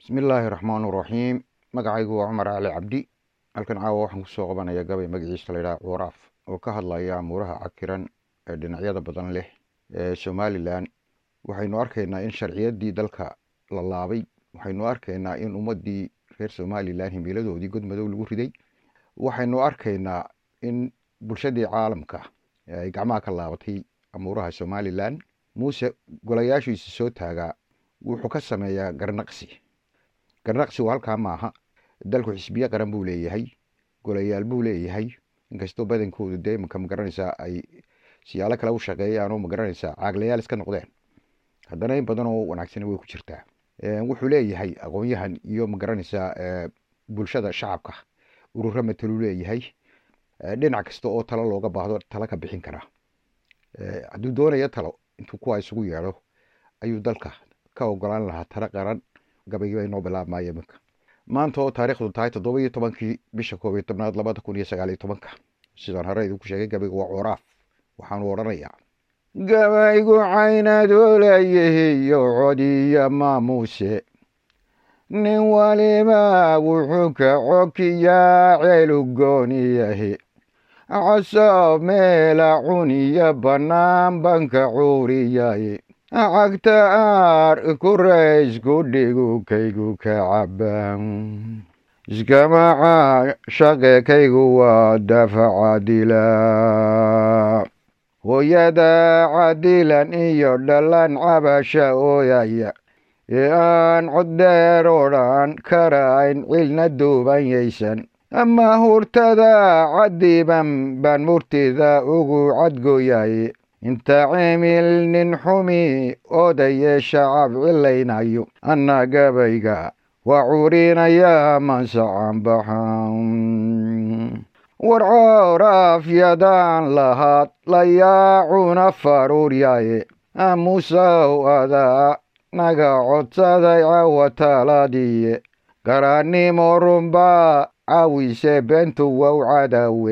bismillaahi raxmaani raxiim magacaygu waa cumar cali cabdi halkan caawa waxaan kusoo qabanaya gabay magaciisa laydhaha cuuraaf oo ka hadlaya amuuraha cakiran ee dhinacyada badan leh ee somalilan waxaynu arkaynaa in sharciyaddii dalka la laabay waxaynu arkaynaa in ummaddii reer somalilan himiladoodii godmadow lagu riday waxaynu arkaynaa in bulshadii caalamka ay gacmaha ka laabatay amuuraha somalilan muuse golayaashiisa soo taagaa wuxuu ka sameeyaa garnaqsi garnaqsigu halkaa maaha dalku xisbiye qaran buu leeyahay golayaal buu leeyahay inkastoo badankoodu dee maka magaranaysaa ay siyaalo kale u shaqeeyaan oo magaranaysaa caaglayaal iska noqdeen haddana in badan oo wanaagsani way ku jirtaa wuxuu leeyahay aqoon-yahan iyo magaranaysaa bulshada shacabka ururo mataluu leeyahay dhinac kasta oo talo looga baahdo talo ka bixin karaa hadduu doonayo talo intuu kuwa isugu yeedho ayuu dalka ka ogolaan lahaa talo qaran gabaygii bay noo bilaabmaya iminka maanta oo taariikhdu tahay toddoba iyo tobankii bisha koob iyo tobnaad labada kun iyo sagaal iyo tobanka sidaan hore idinku sheegay gabaygu waa cuuraaf waxaanu odhanayaa gabaygu caynadoolayihiyo codiya maamuuse nin waliba wuxuu ka cokiyaa ceelugooniyahe casoob meela cuniya bannaan banka cuuriyaye cagta aar kuraysku dhigu kaygu ka cabaan iskamaca shaqekaygu waa dafa cadila hooyada cadilan iyo dhalan cabasha ooyaya ee aan coddheer odhan karayn cilna duubanyaysan ama hurtada cadiban baan murtida ugu cadgooyaye inta cimil nin xumi odaye shacab cilaynayo anna gabayga waa curinaya mansacan baxan war cooraafyadaan lahaad layaacuna faruuryaye amusow adaa naga codsaday cawa taladiye garannimo runbaa cawise bentu wow cadawe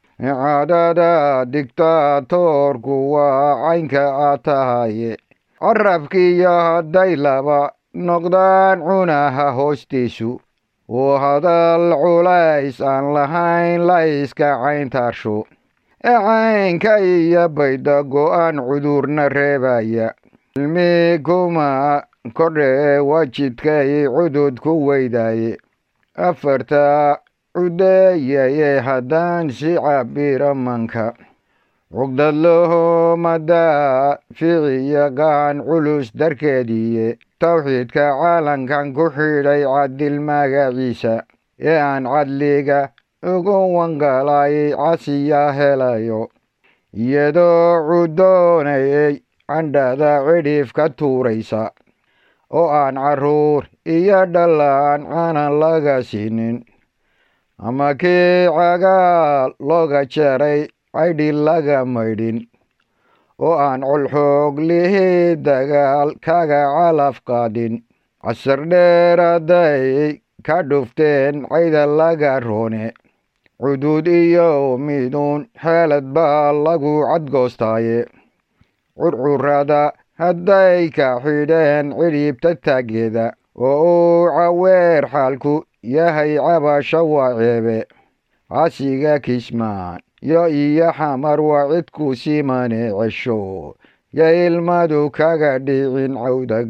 cadada digtaatoorku waa caynka aad tahaye carabkiiyo hadday laba noqdaan cunaha hoostiisu oo hadal culays aan lahayn la iska cayntaarsho ee caynka iyo bayda go-aan cudurna reebaya ilmi kuma kordhee wajidkay cudud ku weydaye afarta cudeeyaye haddaan si cabiro manka cugdad lohomadaa ficiya gacan culus darkeediiye towxiidka caalankan ku xidhay cadil magaciisa ee aan cadliga ugu wangalayay casiya helayo iyadoo cudoonayay candhada cidhiif ka tuuraysa oo aan carruur iyo dhallaan canan laga siinin ama kii cagaal looga jaray caydhi laga maydhin oo aan colxoog lihii dagaal kaga calaf qaadin casar dheer hadday ka dhufteen cayda laga roone cudud iyo miduun xeelad baa lagu cadgoostaaye curcurada hadday ka xidheen cidhiibta taageeda oo uu caweer xaalku yahay cabasho waa ceebe casiga kismaan yo iyo xamar waa cidku simane cesho yo ilmadu kaga dhicin cawda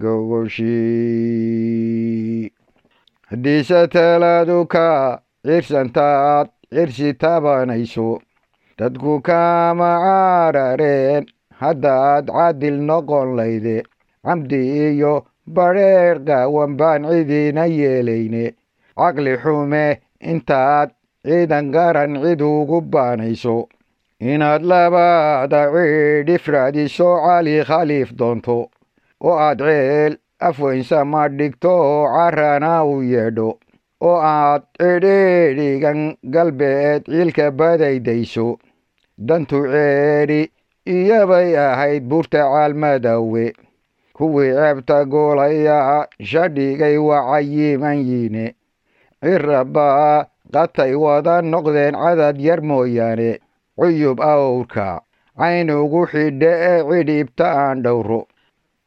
gogoshi haddiise taladu ka cirsantaad cirsi tabanayso dadku kama carareen haddaad cadil noqon layde camdi iyo badheer qaawan baan cidiina yeelayne caqli xume intaad ciidan garan cid ugu baanayso inaad labada ciidhif raadiso cali khaliif doonto oo aad ceel afweynsama dhigto oo carana u yeedho oo aad cidhiidhigan galbeed ciilka badaydayso dantu ceedhi iyobay ahayd buurta caalmadawe kuwii ceebta goolaya shadhigay wacayiman yiine cirabaa qatay wada noqdeen cadad yar mooyaane cuyub awrka cayn ugu xidhe ee cidhiibta aan dhowro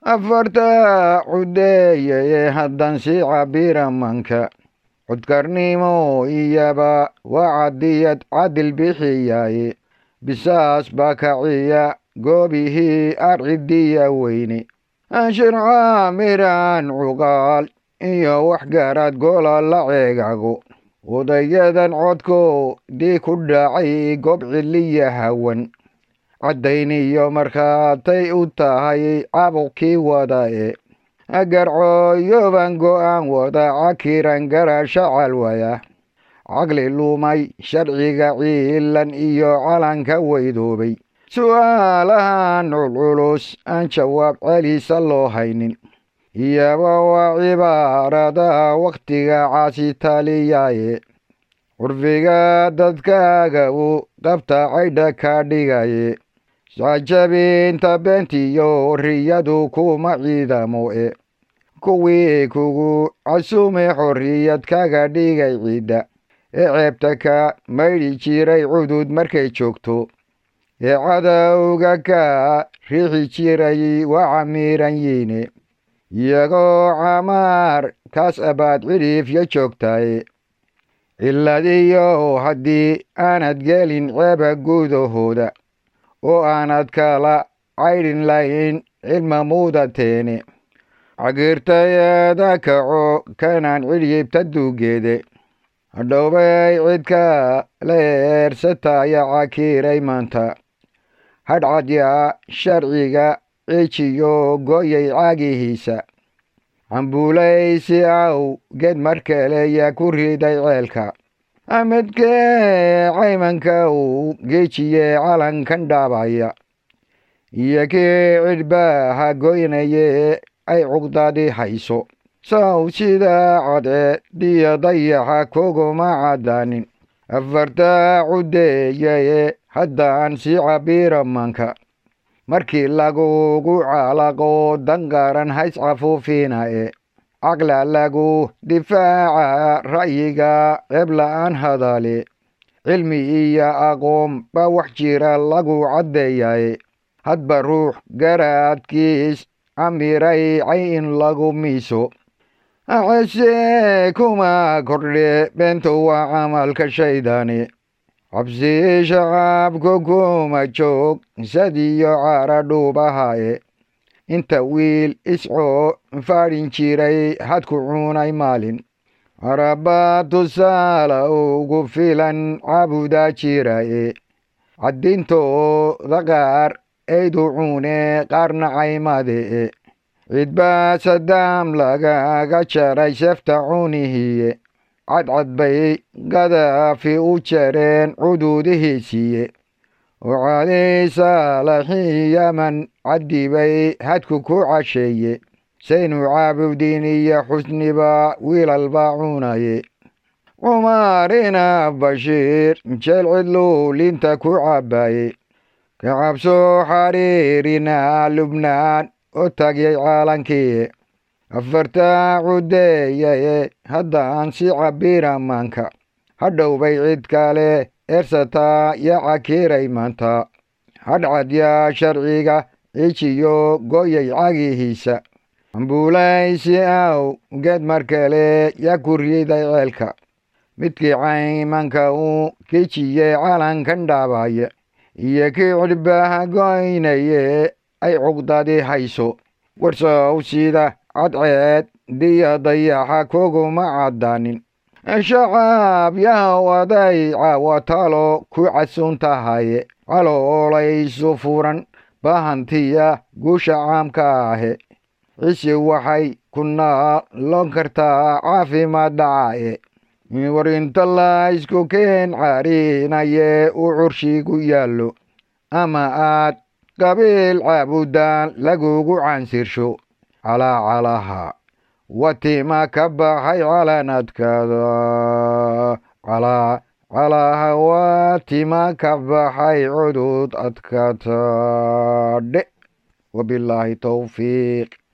afarta cudeeye haddan sii cabira manka codkarnimo iyaba waa cadiyad cadil bixiyaaye bisaas baa kaciya goobihii arcidiya weyne shirca miraan cuqaal iyo waxgaaraad goola la ceegago odayadan codko dii ku dhacay goob ciliya hawan caddayniyo markhaatay u tahay cabuqkii wada e agarcooyoban go'aan wada cakiran garasha calwaya caqli lumay sharciga ciilan iyo calanka weydoobay su'aalahan culculus aan jawaab celisa loo haynin iyaba waa cibaarada wakhtiga caasitaliyaye curfiga dadkaaga uu qabta caydha ka dhigaye sacjabinta beentiyo riyadu kuma ciidamo e kuwii kugu casume xorriyad kaga dhigay ciidda ee ceebta ka maydhi jiray cudud markay joogto ee cadowga ka riixi jiray waa camiiran yiine iyagoo camaar kaas abaad cidhiifyo joogtaye ciladiyo haddii aanad gelin ceeba gudahooda oo aanad kala caydhin lahayn cilma muudateene cagirtayeeda kaco kanaan cidhiibta duugeede hadhowbay cidka la eersataya cakiiray maanta hadhcadya sharciga cijiyo goyay caagihiisa cambuulaysi aw geed mar kale yaa ku riday ceelka amidkee caymanka uu geejiye calankan dhaabaya iyo kii cidhbaaha goynaye ay cugdadi hayso saw sida cadceed diyo dayaxa koguma caddaanin afarta cudeeyaye haddaan sii cabira manka markii lagugu calaqo danqaran hays cafuufina e caqla lagu difaaca ra'yiga ceeb la'aan hadale cilmi iyo aqoon baa wax jira lagu caddeeyaye hadba ruux garaadkiis camiray cay in lagu miiso acese kuma kordhe beento waa camalka shaydaani cabsi shacaabka kuma joog sadiyo cara dhuubahaye inta wiil iscoo faadhin jiray hadku cunay maalin araba tusaala ugu filan cabudaa jiraye caddintooda qaar eydu cune qaarna caymade e cidbaa sadaam lagaga jaray sefta cunihiye cadcad bay gadaafi u jareen cuduudihiisiiye oo cali saalaxi yaman caddibay hadku ku casheeye saynu caabudin iyo xusniba wiilalba cunaye cumarina bashiir jeel cidluu linta ku cabbaye ka cabso xariirina lubnaan oo tagyay caalankii afarta cudeeyaye haddaan si cabira maanka hadhowbay cid kale eersataa yaa cakiray maanta hadhcadya sharciga cijiyo goyay cagihiisa ambuulaysi aw geed mar kale yaa ku riday ceelka midkii caymanka uu kijiye calankan dhaabaya iyo kii cidhbaha goynaye ay cugdadi hayso warsow sida cadceed diya dayaxa koguma caddaanin shacaab yahawaday caawatalo ku casuun tahaye caloolaysu furan baahantiya guusha caamka ahe cisi waxay ku naalon kartaa caafimaad dhacae war inta la isku keen carinaye uu curshigu yaallo ama aad qabiil caabudaan lagugu cansirsho calaacalaha watima ka baxay calanadkaada calaacalaha watima ka baxay cudud adkaatadhe wabilaahi towfiiq